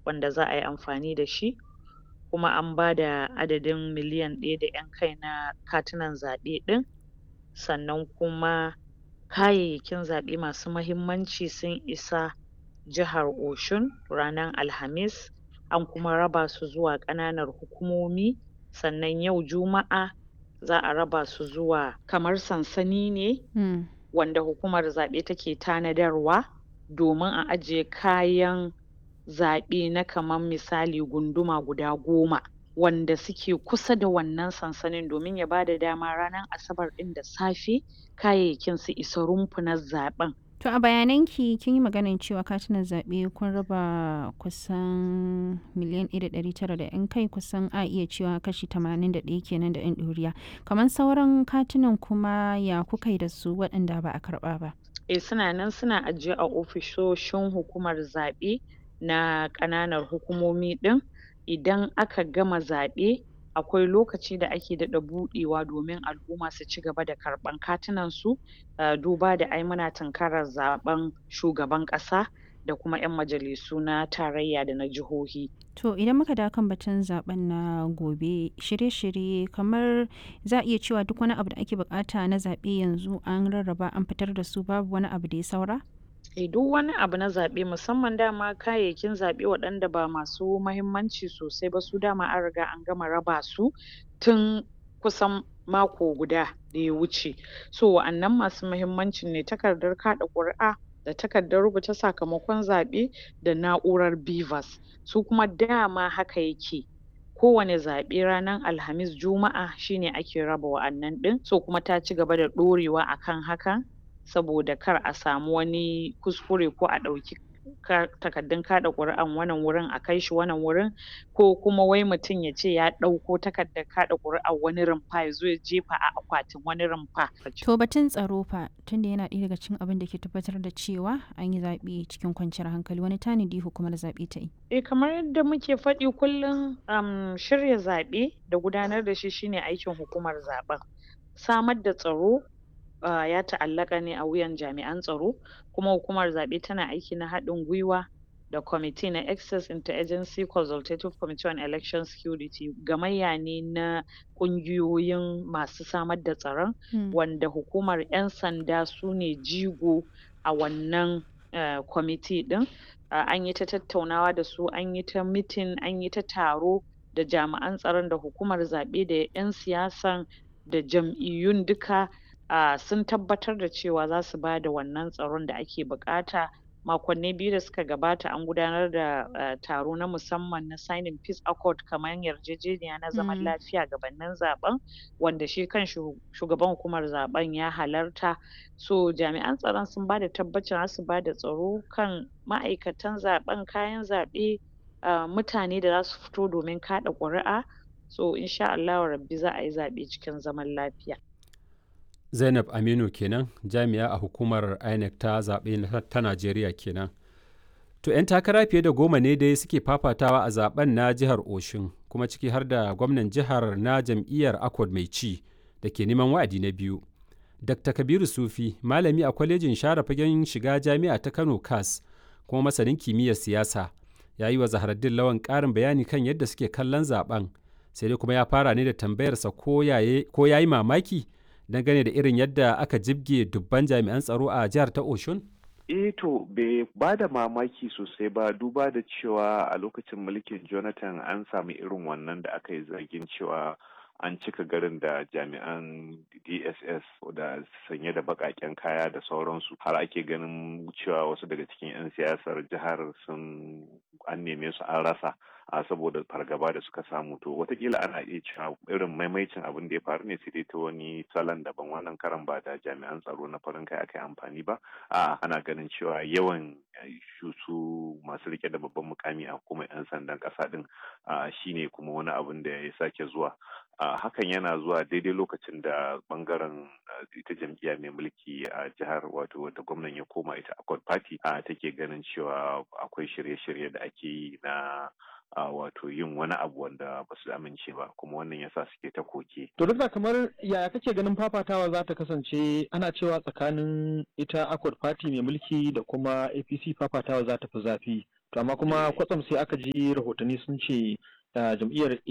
wanda za a yi amfani da shi kuma an ba da adadin miliyan ɗaya da ƴan kai na katunan zaɓe ɗin sannan kuma kayayyakin zaɓe masu mahimmanci sun isa jihar Oshun ranar Alhamis an kuma raba su zuwa ƙananan hukumomi sannan yau Juma'a za a raba su zuwa kamar sansani ne Mm. wanda hukumar zaɓe take tanadarwa domin a ajiye kayan zaɓe na kamar misali gunduma guda goma wanda suke kusa da wannan sansanin domin ya bada dama ranar Asabar ɗin da safe kayayyakin su isa rumfunan zaɓen. To a bayananki kin yi maganar cewa katunan zaɓe kun raba kusan miliyan ɗaya da ɗari tara da ƴan kai kusan a iya cewa kashi tamanin da ɗaya kenan da ƴan ɗoriya. Kamar sauran katunan kuma ya kuka yi da su waɗanda ba a karɓa ba? Eh suna nan suna ajiye a ofisoshin hukumar zaɓe na ƙananan hukumomi ɗin idan aka gama zaɓe akwai lokaci da ake daɗa buɗewa domin al'umma su ci gaba da karɓan katunan su um duba da ai muna tunkarar zaɓen shugaban ƙasa da kuma ƴan majalisu na tarayya da na jihohi. To idan muka dawo kan batun zaɓen na gobe shirye-shirye kamar za a iya cewa duk wani abu da ake buƙata na zaɓe yanzu an rarraba an fitar da su babu wani abu da ya saura? Eh duk wani abu na zaɓe musamman dama kayayyakin zaɓe waɗanda ba masu mahimmanci sosai ba su dama an riga an gama raba su tun kusan mako guda da ya wuce. So wa'annan masu mahimmancin ne takardar kaɗa ƙuri'a da takardar rubuta sakamakon zaɓe da na'urar BVAS su kuma dama haka yake kowane zaɓe ranar Alhamis Juma'a shi ne ake raba wa'annan ɗin so kuma ta ci gaba da ɗorewa a kan hakan saboda kar a samu wani kuskure ko a ɗauki ka takardun kaɗa ƙuri'an wannan wurin a kai shi wannan wurin ko kuma wai mutum ya ce ya ɗauko takardar kaɗa ƙuri'ar wani rumfa ya zo ya jefa a akwatin wani rumfa. To batun tsaro fa tunda yana ɗaya daga cikin abin da ke tabbatar da cewa an yi zaɓe cikin kwanciyar hankali wani tanadi hukumar zaɓe ta yi? Eh kamar yadda muke faɗi kullum um shirya zaɓe da gudanar da shi shi ne aikin hukumar zaɓen. Samar da tsaro um ya ta'allaƙa ne a wuyan jami'an tsaro kuma hukumar zaɓe tana aiki na haɗin gwiwa da kwamiti na Access Inter-Agency Consultative Committee on Election Security gamayya ne na ƙungiyoyin masu samar da tsaron Mm. wanda hukumar ƴan sanda su ne jigo a wannan um kwamiti ɗin um an yi ta tattaunawa da su an yi ta meeting an yi ta taro da jami'an tsaron da hukumar zaɓe da ƴan siyasan da jam'iyyun duka um sun tabbatar da cewa za su bada wannan tsaron da ake buƙata makonni biyu da suka gabata an gudanar da um taro na musamman na signing peace accord kamar yarjejeniya na zaman Mm. lafiya gabanin zaɓen wanda shi kanshi shugaban hukumar zaɓen ya halarta so jami'an tsaron sun bada tabbacin za su bada tsaro kan ma'aikatan zaɓen kayan zaɓe um mutane da za su fito domin kaɗa ƙuri'a so in sha Allahu rabbi za a yi zaɓe cikin zaman lafiya. Zainab Aminu kenan jami'a a hukumar INEC ta zaɓe na ta Najeriya kenan. To 'yan takara fiye da goma ne dai suke fafatawa a zaben na jihar Oshun kuma ciki har da gwamnan jihar na jam'iyyar Accord mai ci da ke neman wa'adi na biyu. Dr. Kabiru Sufi malami a kwalejin share fagen shiga jami'a ta Kano CAS kuma masanin kimiyyar siyasa ya yi wa Zaharaddin Lawan ƙarin bayani kan yadda suke kallon zaben sai dai kuma ya fara ne da tambayarsa ko ya yi mamaki dangane da irin yadda aka jibge dubban jami'an tsaro a jihar ta Oshun? Eh to bai ba da mamaki sosai ba duba da cewa a lokacin mulkin Jonathan an sami irin wannan da aka yi zargin cewa an cika garin da jami'an DSS da sanye da bakaken kaya da sauransu har ake ganin cewa wasu daga cikin 'yan siyasar jihar sun an neme su an rasa a saboda fargaba da suka samu to watakila ana iya cewa irin maimaicin abin da ya faru ne sai dai ta wani salon daban wannan karan ba da jami'an tsaro na farin kai aka yi amfani ba a ana ganin cewa yawan su masu rike da babban mukami a hukumar 'yan sandan kasa din shine kuma wani abin da ya sake zuwa hakan yana zuwa daidai lokacin da bangaren ita jam'iyya mai mulki a jihar wato wata gwamnan ya koma ita accord party take ganin cewa akwai shirye-shirye da ake yi na a wato yin wani abu wanda ba su amince ba kuma wannan yasa suke ta koke. To duk da kamar yaya kake ganin fafatawa za ta kasance ana cewa tsakanin ita Accord Party mai mulki da kuma APC fafatawa za ta fi zafi. to amma kuma kwatsam sai aka ji rahotanni sun ce jam'iyyar